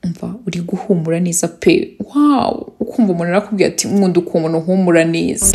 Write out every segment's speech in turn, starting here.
umva uri guhumura neza pe wawu ukumva umuntu arakubwira ati nkunda ukuntu uhumura neza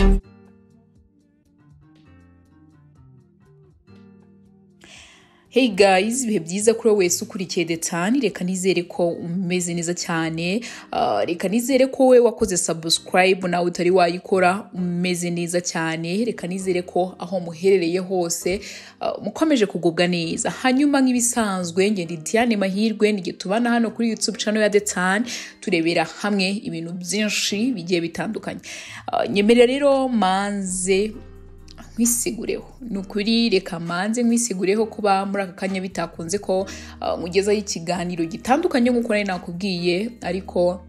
Hey guys, ibihe byiza kuri wowe wese ukurikiye The Tan, reka nizere ko umeze neza cyane. Ah, reka nizere ko we wakoze subscribe nawe utari wayikora umeze neza cyane. Reka nizere ko aho muherereye hose ah, mukomeje kugubwa neza. Hanyuma nk'ibisanzwe nge ndi Diane Mahirwe nige tubana hano kuri YouTube channel ya The Tan turebera hamwe ibintu byinshi bigiye bitandukanye. Ah, nyemerera rero manze nkwisigureho ni ukuri reka manze nkwisigureho kuba muri aka kanya bitakunze ko ah, nkugezaho ikiganiro gitandukanye nk'uko nari nakubwiye ariko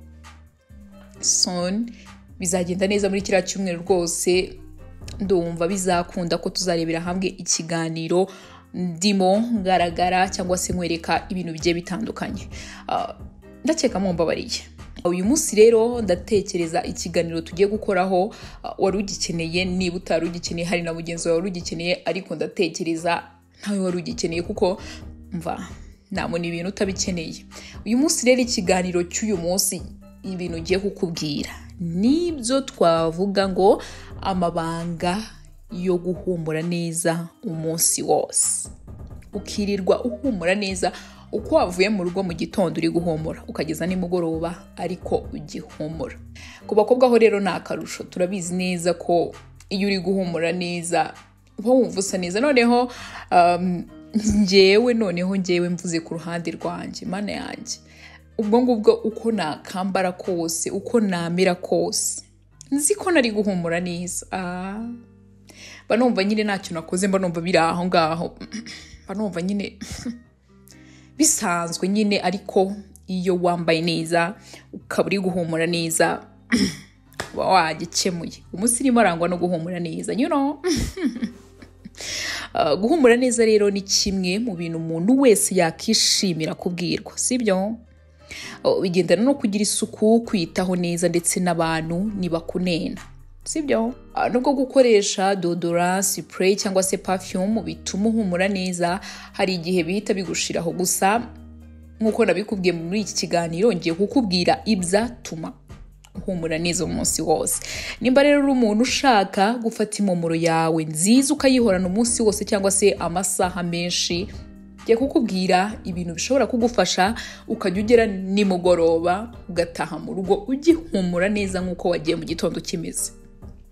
son bizagenda neza muri kiriya cyumweru rwose ndumva bizakunda ko tuzarebera hamwe ikiganiro ndimo ngaragara cyangwa se nkwereka ibintu bigiye bitandukanye Ah, ndakeka mumbabariye uyu munsi rero ndatekereza ikiganiro tugiye gukoraho ah, wari ugikeneye niba utari ugikeneye hari na mugenzi wawe wari ugikeneye ariko ndatekereza ntawe wari ugikeneye kuko mva ntabwo ni ibintu utabikeneye uyu munsi rero ikiganiro cy'uyu munsi ibintu ugiye kukubwira nibyo twavuga ngo amabanga yo guhumura neza umunsi wose ukirirwa uhumura neza uko wavuye mu rugo mu gitondo uri guhumura ukageza nimugoroba ariko ugihumura ku bakobwa ho rero ni akarusho turabizi neza ko iyo uri guhumura neza uba wumva usa neza noneho um, njyewe noneho njyewe mvuze ku ruhande rwanjye mana yanjye ubwo ngubwo uko nakambara kose uko namera kose nzi ko nari guhumura neza ah. mba numva nyine ntacyo nakoze mba numva biri aho ngaho mba numva nyine bisanzwe nyine ariko iyo wambaye neza ukaba uri guhumura neza uba wagikemuye umusirimu arangwa no guhumura neza you know Uh, guhumura neza rero ni kimwe mu bintu umuntu wese yakishimira kubwirwa sibyo Uh, bigendana no kugira isuku kwitaho neza ndetse n'abantu ntibakunena sibyo Ah, nubwo gukoresha dodora spray cyangwa se perfume bituma uhumura neza hari igihe bihita bigushiraho gusa nk'uko nabikubwiye muri iki kiganiro ngiye kukubwira ibyatuma uhumura neza umunsi wose nimba rero uri umuntu ushaka gufata impumuro yawe nziza ukayihorana umunsi wose cyangwa se amasaha menshi ngiye kukubwira ibintu bishobora kugufasha ukajya ugera nimugoroba ugataha mu rugo ugihumura neza nk'uko wagiye mu gitondo kimeze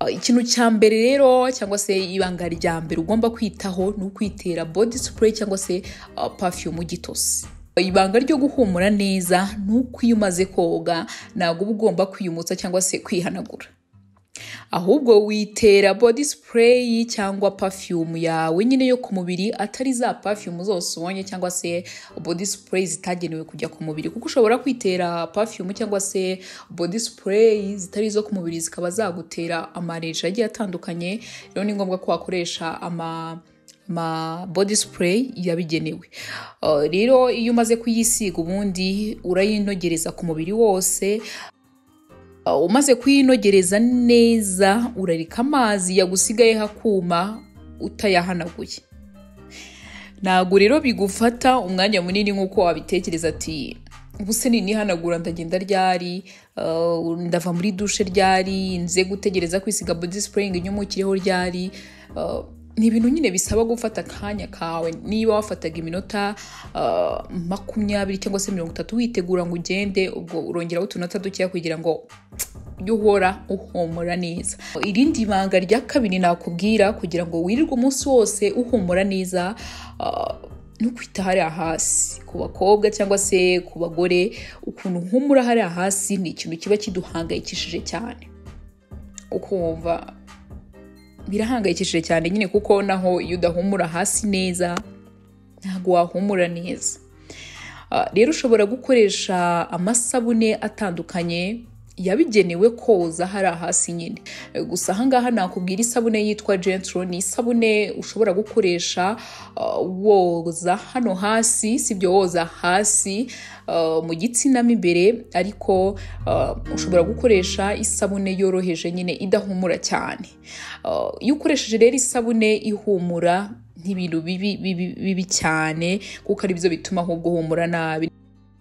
Uh, ikintu cya mbere rero cyangwa se ibanga rya mbere ugomba kwitaho ni ukwitera body spray cyangwa se uh, perfume gitose ibanga ryo guhumura neza ni uko iyo umaze koga ntabwo uba ugomba kwiyumutsa cyangwa se kwihanagura ahubwo witera body spray cyangwa perfume yawe nyine yo ku mubiri atari za perfume zose ubonye cyangwa se body spray zitagenewe kujya ku mubiri kuko ushobora kwitera perfume cyangwa se body spray zitari izo ku mubiri zikaba zagutera amareje agiye atandukanye rero ni ngombwa ko wakoresha ama ama body spray yabigenewe Uh, rero iyo umaze kuyisiga ubundi urayinogereza ku mubiri wose Uh, umaze kuyinogereza neza urarika amazi yagusigayeho akuma utayahanaguye ntabwo rero bigufata umwanya munini nk'uko wabitekereza ati ubu se ninihanagura ndagenda ryari uh, ndava muri dushe ryari nze gutegereza kwisiga body spraying inyumukireho ryari Uh, ni ibintu nyine bisaba gufata akanya kawe niba wafataga iminota uh, makumyabiri cyangwa se mirongo itatu witegura ngo ugende ubwo urongeraho utunota dukeya kugira ngo ujye uhora uhumura neza irindi banga rya kabiri nakubwira kugira ngo wirirwe umunsi wose uhumura neza uh, no kwita hariya hasi ku bakobwa cyangwa se ku bagore ukuntu uhumura hariya hasi ni ikintu kiba kiduhangayikishije cyane ukumva birahangayikishije cyane nyine kuko naho iyo udahumura hasi neza ntabwo wahumura neza Ah, rero ushobora gukoresha amasabune atandukanye yabigenewe koza hari hasi nyine Eh, gusa ahangaha nakubwira isabune yitwa gentro ni isabune ushobora gukoresha ah, woza hano hasi sibyo woza hasi ah, mu gitsina mo imbere ariko ah, ushobora gukoresha isabune yoroheje nyine idahumura cyane Ah, iyo ukoresheje rero isabune ihumura nk'ibintu bibi bibi bibi cyane kuko ari byo bituma ahubwo uhumura nabi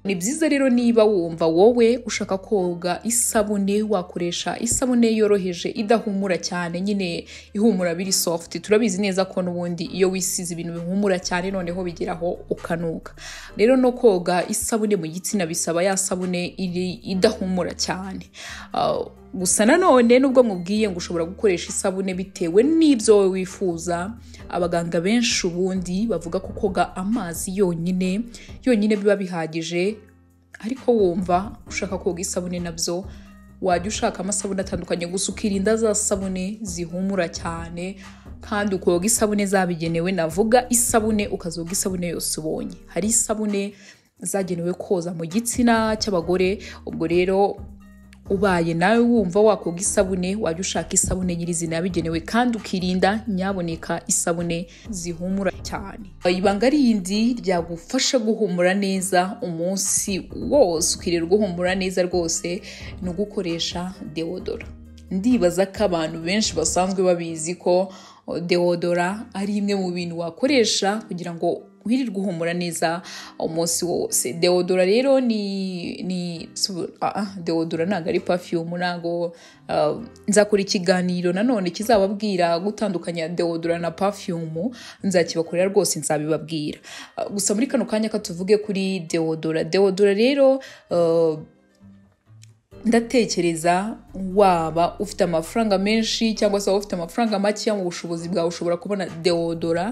ni byiza rero niba wumva wowe ushaka koga isabune wakoresha isabune yoroheje idahumura cyane nyine ihumura biri soft turabizi neza ko n'ubundi iyo wisize ibintu bihumura cyane noneho bigeraho ukanuka rero no koga isabune mu gitsina bisaba ya sabune iri idahumura cyane Ah, gusa nanone nubwo mubwiye ngo ushobora gukoresha isabune bitewe n'ibyo wowe wifuza abaganga benshi ubundi bavuga ko koga amazi yonyine yonyine biba bihagije ariko wumva ushaka koga isabune nabyo wajya ushaka amasabune atandukanye gusa ukirinda za sabune zihumura cyane kandi ukoga isabune zabigenewe navuga isabune ukazoga isabune yose ubonye hari isabune zagenewe koza mu gitsina cy'abagore ubwo rero ubaye nawe wumva wakoga isabune wajya ushaka isabune nyirizina yabigenewe kandi ukirinda nyaboneka isabune zihumura cyane ibanga rindi ryagufasha guhumura neza umunsi wose ukirirwa uhumura neza rwose ni ugukoresha deodora ndibaza ko abantu benshi basanzwe babizi ko o, deodora ari imwe mu bintu wakoresha kugira ngo wirirwe uhumura neza umunsi wose deodora rero ni ni su- ah, ah, deodora ntabwo ari perfume ntabwo ah, nzakora ikiganiro nanone kizababwira gutandukanya deodora na perfume nzakibakorera rwose nzabibabwira Ah, gusa muri kano kanya katuvuge kuri deodora deodora rero ah, ndatekereza waba ufite amafaranga menshi cyangwa se waba ufite amafaranga makeya mu bushobozi bwawe ushobora kubona deodora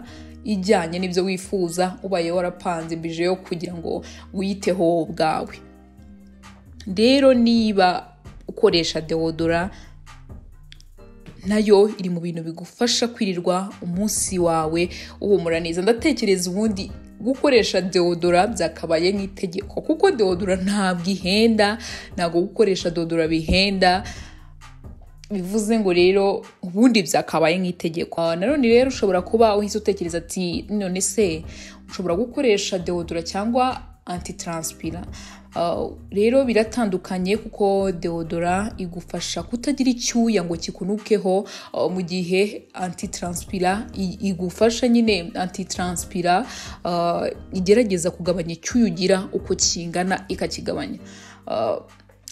ijyanye n'ibyo wifuza ubaye warapanze bije yo kugira ngo wiyiteho wowe ubwawe rero niba ukoresha deodora nayo iri mu bintu bigufasha kwirirwa umunsi wawe uhumura neza ndatekereza ubundi gukoresha deodora byakabaye nk'itegeko kuko deodora ntabwo ihenda ntabwo gukoresha deodora bihenda bivuze ngo rero ubundi byakabaye nk'itegeko Ah, nanone rero ushobora kuba uhise utekereza ati none se ushobora gukoresha deodora cyangwa antitranspira Ah, rero biratandukanye kuko deodora igufasha kutagira icyuya ngo kikunukeho ah, mu gihe antitranspira i- igufasha nyine antitranspira ah, igerageza kugabanya icyuya ugira uko kingana ikakigabanya Ah,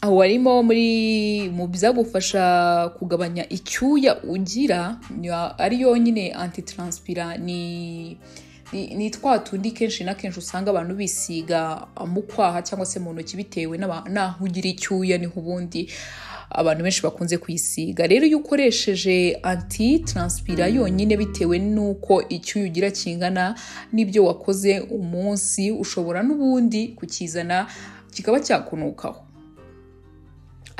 aho warimo muri mu byagufasha kugabanya icyuya ugira ya- ari yonyine antitranspira ni ni ni twa tundi kenshi na kenshi usanga abantu bisiga mu kwaha cyangwa se mu ntoki bitewe n'aba- n'aho ugira icyuya niho ubundi abantu benshi bakunze kuyisiga rero iyo ukoresheje antitranspira yonyine bitewe n'uko icyuya ugira kingana n'ibyo wakoze umunsi ushobora n'ubundi kukizana kikaba cyakunukaho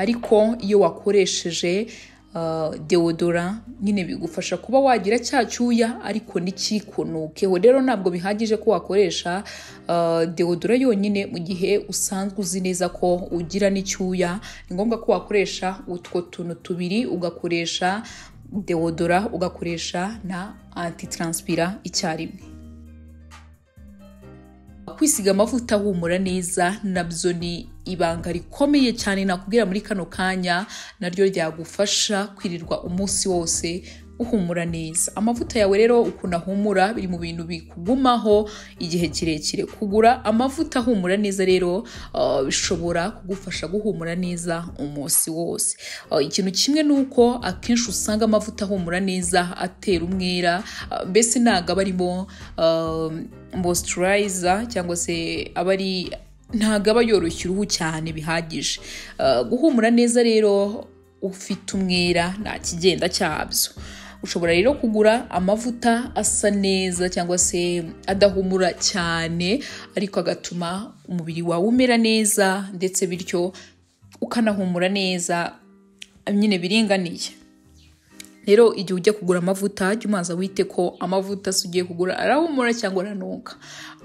ariko iyo wakoresheje uh, deodora nyine bigufasha kuba wagira cya cyuya ariko ntikikunukeho rero ntabwo bihagije ko wakoresha uh, deodora yonyine mu gihe usanzwe uzi neza ko ugira n'icyuya ni ngombwa ko wakoresha utwo tuntu tubiri ugakoresha deodora ugakoresha na antitranspira icyarimwe kwisiga amavuta ahumura neza nabyo ni ibanga rikomeye cyane nakubwira muri kano kanya naryo ryagufasha kwirirwa umunsi wose uhumura neza amavuta yawe rero ukuntu ahumura biri mu bintu bikugumaho igihe kirekire kugura amavuta ahumura neza rero ah, bishobora kugufasha guhumura neza umunsi wose Ah, ikintu kimwe ni uko akenshi usanga amavuta ahumura neza atera umwera ah, mbese ntabwo aba arimo ah, moisturizer cyangwa se aba ari ntabwo aba yoroshya uruhu cyane bihagije Uh, guhumura neza rero ufite umwera nta kigenda cyabyo ushobora rero kugura amavuta asa neza cyangwa se adahumura cyane ariko agatuma umubiri wawe umera neza ndetse bityo ukanahumura neza nyine biringaniye rero igihe ujya kugura amavuta jya umanza wite ko amavuta se ugiye kugura arahumura cyangwa aranuka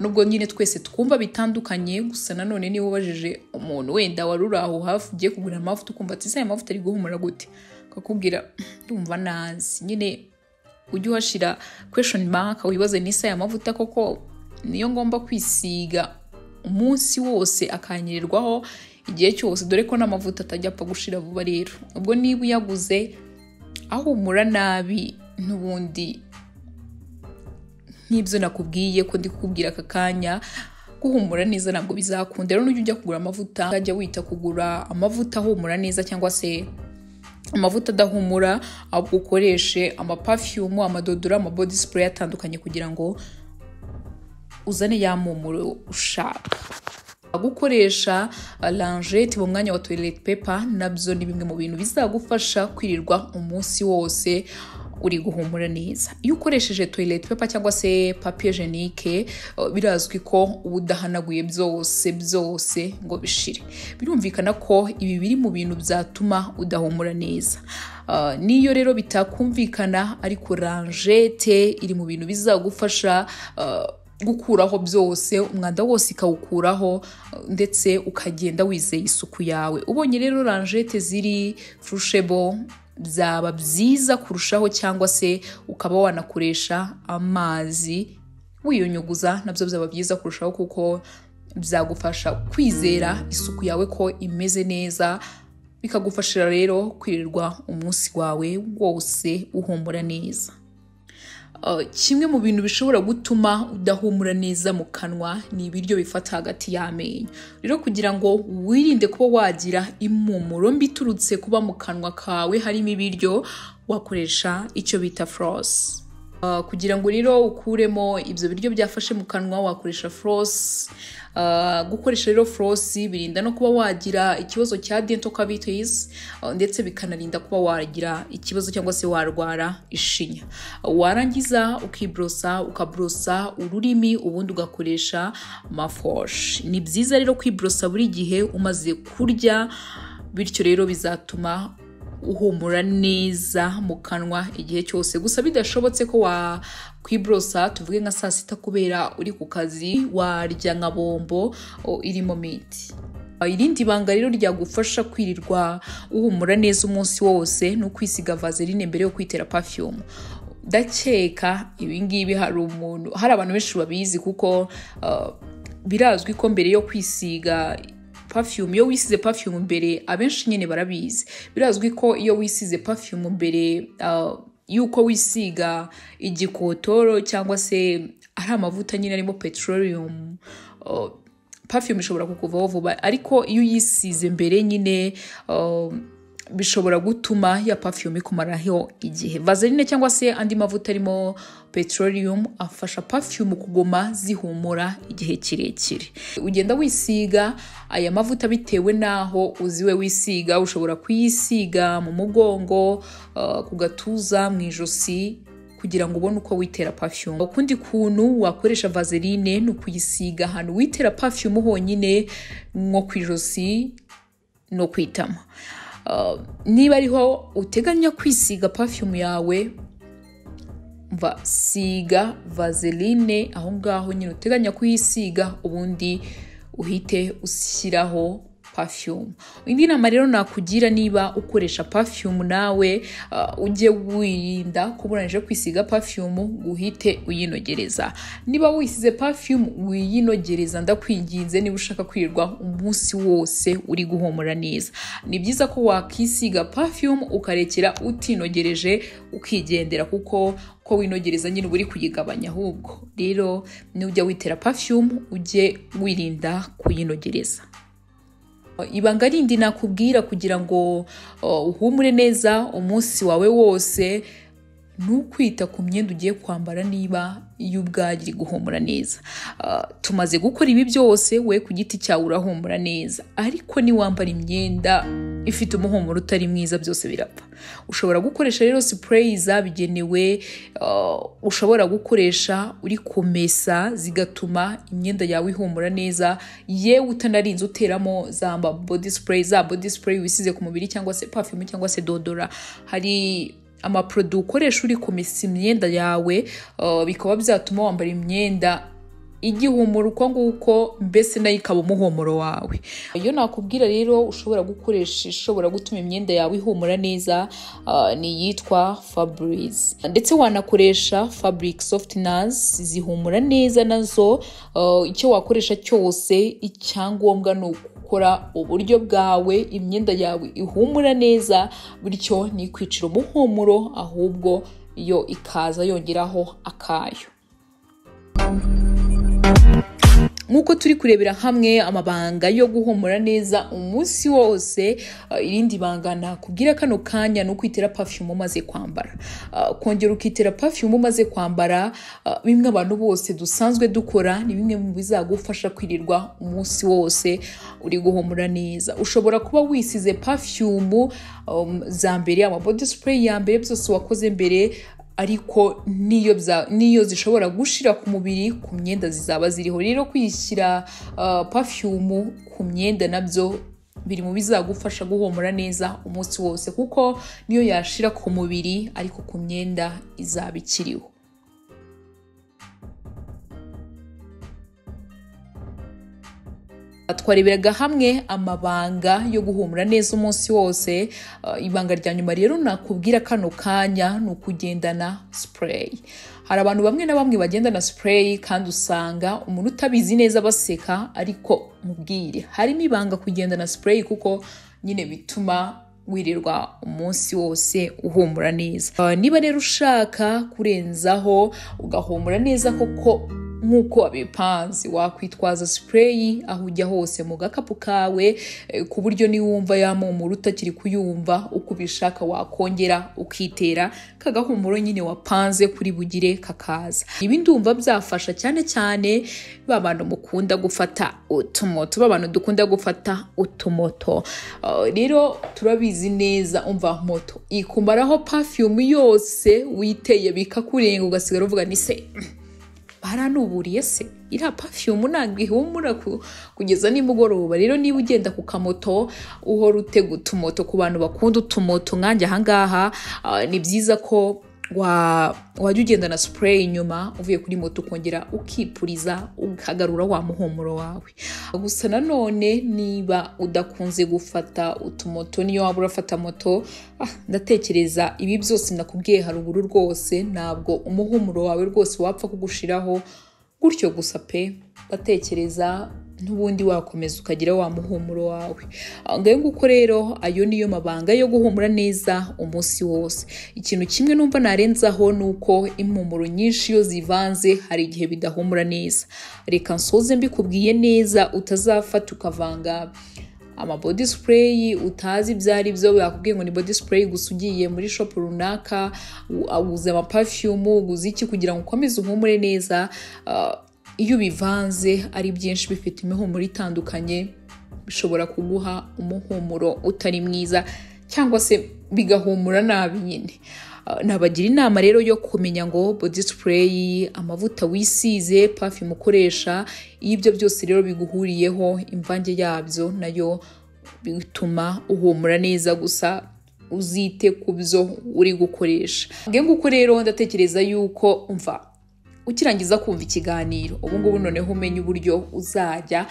nubwo nyine twese twumva bitandukanye gusa nanone niba ubajije umuntu wenda wari uri aho hafi ugiye kugura amavuta ukumva ati ese aya mavuta ari guhumura gute akakubwira ndumva nazi nyine ujye uhashyira kweshoni maka wibaze n'isa aya mavuta koko niyo ngomba kwisiga umunsi wose akanyirirwaho igihe cyose dore ko n'amavuta atajya apfa gushira vuba rero ubwo niba uyaguze ahumura nabi n'ubundi nk'ibyo nakubwiye ko ndi kukubwira aka kanya guhumura neza ntabwo bizakunda rero nujya ujya kugura amavuta ukajya wita kugura amavuta ahumura neza cyangwa se amavuta adahumura ahubwo ukoreshe amapafiyumu amadodora amabodi sipureyi atandukanye kugira ngo uzane ya mpumuro ushaka gukoresha lanjete mu mwanya wa toilette paper nabyo ni bimwe mu bintu bizagufasha kwirirwa umunsi wose uri guhumura neza iyo ukoresheje toilette paper cyangwa se papier jenike birazwi ko uba udahanaguye byose byose ngo bishire birumvikana ko ibi biri mu bintu byatuma udahumura neza niyo rero bitakumvikana ariko lanjete iri mu bintu bizagufasha gukuraho byose umwanda wose ikawukuraho ndetse ukagenda wizeye isuku yawe ubonye rero lanjete ziri furushebo byaba byiza kurushaho cyangwa se ukaba wanakoresha amazi wiyunyuguza nabyo byaba byiza kurushaho kuko byagufasha kwizera isuku yawe ko imeze neza bikagufashira rero kwirirwa umunsi wawe wose uhumura neza kimwe mu bintu bishobora gutuma udahumura neza mu kanwa ni ibiryo bifata hagati y'amenyo rero kugira ngo wirinde kuba wagira impumuro mbi iturutse kuba mu kanwa kawe harimo ibiryo wakoresha icyo bita forose kugira ngo rero ukuremo ibyo biryo byafashe mu kanwa wakoresha forose gukoresha rero forose birinda no kuba wagira ikibazo cya dento cavities ndetse bikanarinda kuba wagira ikibazo cyangwa se warwara ishinya warangiza ukiborosa ukaborosa ururimi ubundi ugakoresha amafoshi ni byiza rero kwiborosa buri gihe umaze kurya bityo rero bizatuma uhumura neza mu kanwa igihe cyose gusa bidashobotse ko wakwiborosa tuvuge nka saa sita kubera uri ku kazi warya nka bombo irimo miti irindi banga rero ryagufasha kwirirwa uhumura neza umunsi wose ni ukwisiga vaseline mbere yo kwitera perfume ndakeka ibingibi hari umuntu hari abantu benshi babizi kuko birazwi ko mbere yo kwisiga perfume iyo wisize perfume mbere abenshi nyine barabizi birazwi ko iyo wisize perfume mbere uh, yuko wisiga igikotoro cyangwa se ari amavuta nyine arimo petroleum uh, perfume ishobora kukuvaho vuba ariko iyo uyisize mbere nyine uh, bishobora gutuma ya perfume ikumaraho igihe vaseline cyangwa se andi mavuta arimo petroleum afasha perfume kuguma zihumura igihe kirekire ugenda wisiga aya mavuta bitewe n'aho uziwe wisiga ushobora kuyisiga mu mugongo uh, ku gatuza mu ijosi kugira ngo ubone uko witera perfume ukundi kuntu wakoresha vaseline ni ukuyisiga ahantu witera perfume honyine nko ku ijosi no kwitama niba ariho uteganya kwisiga perfume yawe mva siga vaseline aho ngaho nyine uteganya kuyisiga ubundi uhite ushyiraho perfume indi nama rero nakugira niba ukoresha perfume nawe ujye wirinda kuburanyije kwisiga perfume uhite uyinogereza niba wisize perfume wiyinogereza ndakwinginze niba ushaka kwirirwa umunsi wose uri guhumura neza ni byiza ko wakisiga perfume ukarekera utinogereje ukigendera kuko ko winogereza nyine uba uri kuyigabanya ahubwo rero nujya witera perfume ujye wirinda kuyinogereza ibanga rindi nakubwira kugira ngo uhumure neza umunsi wawe wose ni ukwita ku myenda ugiye kwambara niba iyo ubwagiri guhumura neza tumaze gukora ibi byose we ku giti cyawe urahumura neza ariko niwambara imyenda ifite umuhumuro utari mwiza byose birapfa ushobora gukoresha rero sipureyi zabigenewe ushobora gukoresha uri kumesa zigatuma imyenda yawe ihumura neza yewe utanarinze uteramo za bodi sipureyi za bodi sipureyi wisize ku mubiri cyangwa se pafumu cyangwa se dodora hari amaporoduwi ukoresha uri kumesa imyenda yawe bikaba byatuma wambara imyenda igihumura uko nguko mbese nayo ikaba umuhumuro wawe iyo nakubwira rero ushobora gukoresha ishobora gutuma imyenda yawe ihumura neza ni iyitwa faburize ndetse wanakoresha fabric softiners zihumura neza nazo icyo wakoresha cyose icyangombwa ni ukora uburyo bwawe imyenda yawe ihumura neza bityo ntikwicira umuhumuro ahubwo yo ikaza yongeraho akayo nk'uko turi kurebera hamwe amabanga yo guhumura neza umunsi wose ah, irindi banga nakubwira kano kanya ni ukwitera perfume umaze kwambara Ah, kongera ukitera perfume umaze kwambara ah, bimwe abantu bose dusanzwe dukora ni bimwe mu bizagufasha kwirirwa umunsi wose uri guhumura neza ushobora kuba wisize perfume um, za mbere ama body spray ya mbere byose wakoze mbere ariko niyo bya- niyo zishobora gushira ku mubiri ku myenda zizaba ziriho rero kwishyira uh, perfume ku myenda nabyo biri mu bizagufasha guhumura neza umunsi wose kuko niyo yashira ku mubiri ariko ku myenda izaba ikiriho twareberaga hamwe amabanga yo guhumura neza umunsi wose Uh, ibanga rya nyuma rero nakubwira kano kanya ni ukugendana spray hari abantu bamwe na bamwe bagendana spray kandi usanga umuntu utabizi neza baseka ariko mubwire harimo ibanga kugendana spray kuko nyine bituma wirirwa umunsi wose uhumura neza Uh, niba rero ushaka kurenzaho ugahumura neza koko nk'uko wabipanze wakwitwaza sipureyi aho ujya hose mu gakapu kawe eh, ku buryo niwumva yamumura utakiri kuyumva uko ubishaka wakongera ukitera kagahumuro nyine wapanze kuri bugire kakaza ibi ndumva byafasha cyane cyane ba bantu mukunda gufata utumoto ba bantu dukunda gufata utumoto Uh, rero turabizi neza umva moto ikumaraho perfume yose witeye bikakurenga ugasigara uvuga ni se baranuburiye se iriya perfume ntabwo ihumura ku- kugeza nimugoroba rero niba ugenda ku kamoto uhora utega utumoto ku bantu bakunda utumoto nkanjye ahangaha ah, ni byiza ko wa- wajya ugenda na spray inyuma uvuye kuri moto ukongera ukipuriza ukagarura wa muhumuro wawe gusa nanone niba udakunze gufata utumoto niyo waba urafata moto ah, ndatekereza ibi byose nakubwiye haruguru rwose ntabwo umuhumuro wawe rwose wapfa kugushiraho gutyo gusa pe ndatekereza n'ubundi wakomeza ukagira wa muhumuro wawe ngayo nguko rero ayo niyo mabanga yo guhumura neza umunsi wose ikintu kimwe numva narenzaho ni uko impumuro nyinshi iyo zivanze hari igihe bidahumura neza reka nsoze mbikubwiye neza utazafata ukavanga amabody spray utazi ibyo ari byo bakubwiye ngo ni body spray gusa ugiye muri shop runaka u- uguze amaperfume uguze iki kugira ngo ukomeze uhumure neza Ah, iyo ubivanze ari byinshi bifite imihumuro itandukanye bishobora kuguha umuhumuro utari mwiza cyangwa se bigahumura nabi nyine Ah, nabagira inama rero yo kumenya ngo body spray amavuta wisize perfume ukoresha iyo ibyo byose rero biguhuriyeho imvange yabyo nayo bituma uhumura neza gusa uzite ku byo uri gukoresha nge nguko rero ndatekereza yuko umva ukirangiza kumva ikiganiro ubu ngubu noneho umenye uburyo uzajya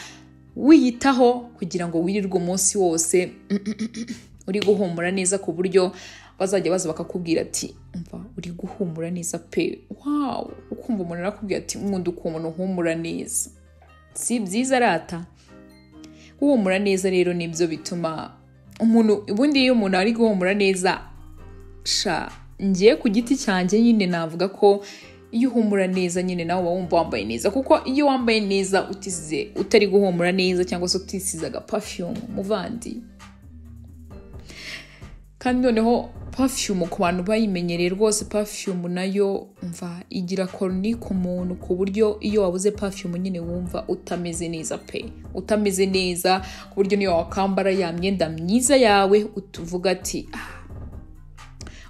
wiyitaho kugira ngo wirirwe umunsi wose uri guhumura neza ku buryo bazajya baza bakakubwira ati umva uri guhumura neza pe wawu ukumva umuntu arakubwira ati nkunda ukuntu uhumura neza si byiza rata guhumura neza rero nibyo bituma umuntu ubundi iyo umuntu ari guhumura neza sha ngiye ku giti cyanjye nyine navuga ko iyo uhumura neza nyine nawe uba wumva wambaye neza kuko iyo wambaye neza utisize utari guhumura neza cyangwa se utisize agaperfume muvandi kandi noneho perfume ku bantu bayimenyereye rwose perfume nayo mva igira koroni ku muntu ku buryo iyo wabuze perfume nyine wumva utameze neza pe utameze neza ku buryo niyo wakambara ya myenda myiza yawe utuvuga ati ah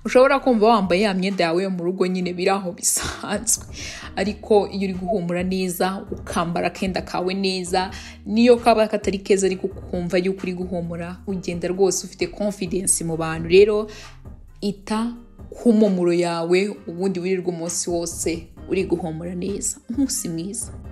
ushobora kumva wambaye ya myenda yawe yo mu rugo nyine biri aho bisanzwe ariko iyo uri guhumura neza ukambara akenda kawe neza niyo kaba katari keza ariko ukumva yuko uri guhumura ugenda rwose ufite confidence mu bantu rero ita ku mpumuro yawe ubundi wirirwa umunsi wose uri guhumura neza umunsi mwiza